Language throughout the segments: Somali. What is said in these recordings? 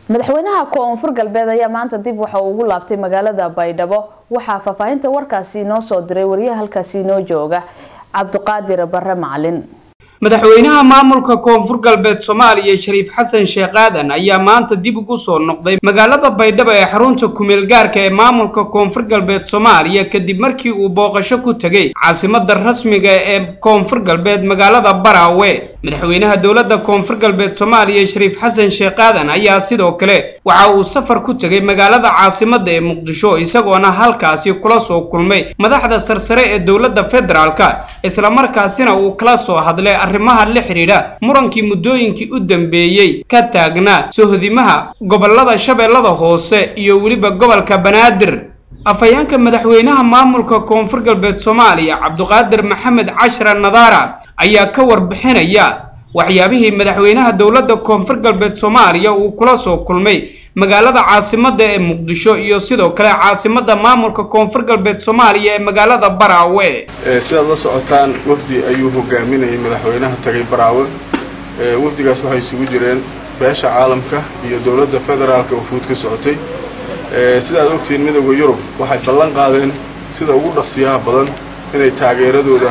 madaxweynaha koonfur galbeed ayaa maanta dib waxa uu ugu laabtay magaalada baydhabo waxaa faahfaahinta warkaasi inoo soo diray wariyaha halkaasi inoo jooga cabdiqaadir bare macalin madaxweynaha maamulka koonfur galbeed soomaaliya shariif xasan sheekh aadan ayaa maanta dib ugu soo noqday magaalada baydhabo ee xarunta kumeel gaarka ee maamulka koonfur galbeed soomaaliya kadib markii uu booqasho ku tegey caasimada rasmiga ee koonfur galbeed magaalada baraawe madaxweynaha dowladda koonfur galbeed soomaaliya shariif xasan sheekh aadan ayaa sidoo kale waxa uu safar ku tegey magaalada caasimada ee muqdisho isagoona halkaasi kula soo kulmay madaxda sarsare ee dowladda federaalka islamarkaasina uu kala soo hadlay arrimaha la xidhiidha murankii muddooyinkii u dambeeyey ka taagnaa sohdimaha gobolada shabeellada hoose iyo weliba gobolka banaadir afhayeenka madaxweynaha maamulka koonfur galbeed soomaaliya cabdiqaadir maxamed cashra nadaara ayaa ka warbixinaya waxyaabihii madaxweynaha dowladda koonfur galbeed soomaaliya uu kula soo kulmay magaalada caasimada ee muqdisho iyo sidoo kale caasimada maamulka koonfur galbeed soomaaliya ee magaalada baraawe sidaad la socotaan wafdi ayuu hogaaminayay madaxweynaha tagay baraawe wafdigaas waxay isugu jireen beesha caalamka iyo dowladda federaalka oo fuud ka socotay sidaad ogtihiin midooda yurub waxay ballan qaadeen sida ugu dhaqsiyaha badan inay taageeradooda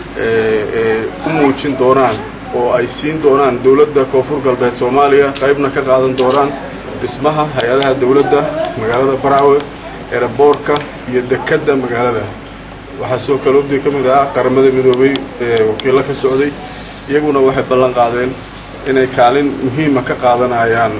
u muujin doonaan oo ay siin doonaan dowladda koonfur galbeed soomaaliya qaybna ka qaadan doonaan dhismaha hay-adaha dowladda magaalada baraawe eraboorka iyo dekedda magaalada waxaa soo kale wafdiga ka mid ah qaramada midoobay wakiillo ka socday iyaguna waxay ballan qaadeen inay kaalin muhiima ka qaadanayaan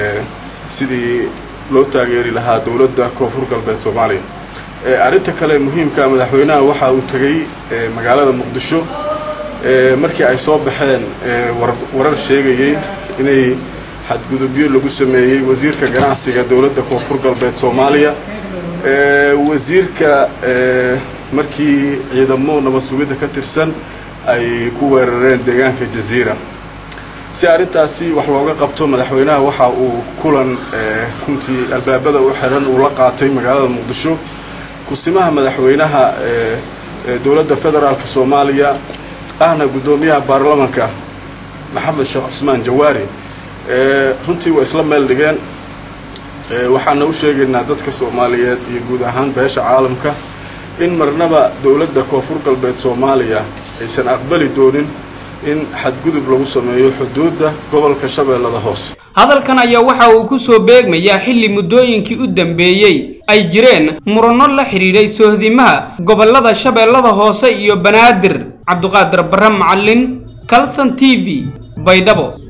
sidii loo taageeri lahaa dowladda koonfur galbeed soomaaliya arrinta kale muhiimka madaxweynaha waxa uu tegey magaalada muqdisho markii ay soo baxeen warar sheegayey inay xadgudubyo lagu sameeyey wasiirka ganacsiga dowladda koonfur galbeed soomaaliya wasiirka markii ciidamo nabad sugidda ka tirsan ay ku weerareen deegaanka jaziira si arrintaasi wax looga qabto madaxweynaha waxa uu kulan runtii albaabada u xiran uu la qaatay magaalada muqdisho kusimaha madaxweynaha dowladda federaalk soomaaliya ahna guddoomiyaha baarlamanka maxamed sheekh cusmaan jawaari runtii waa isla meel dhigeen waxaana u sheegaynaa dadka soomaaliyeed iyo guud ahaan beesha caalamka in marnaba dowladda koonfur galbeed soomaaliya aysan aqbali doonin in xadgudub lagu sameeyo xuduudda gobolka shabeellada hoose hadalkan ayaa waxa uu ku soo beegmayaa xilli muddooyinkii u dambeeyey ay jireen muranno la xidhiidhay sohdimaha gobolada shabeellada hoose iyo banaadir cabdiqaadir bare macalin calson t v baydhabo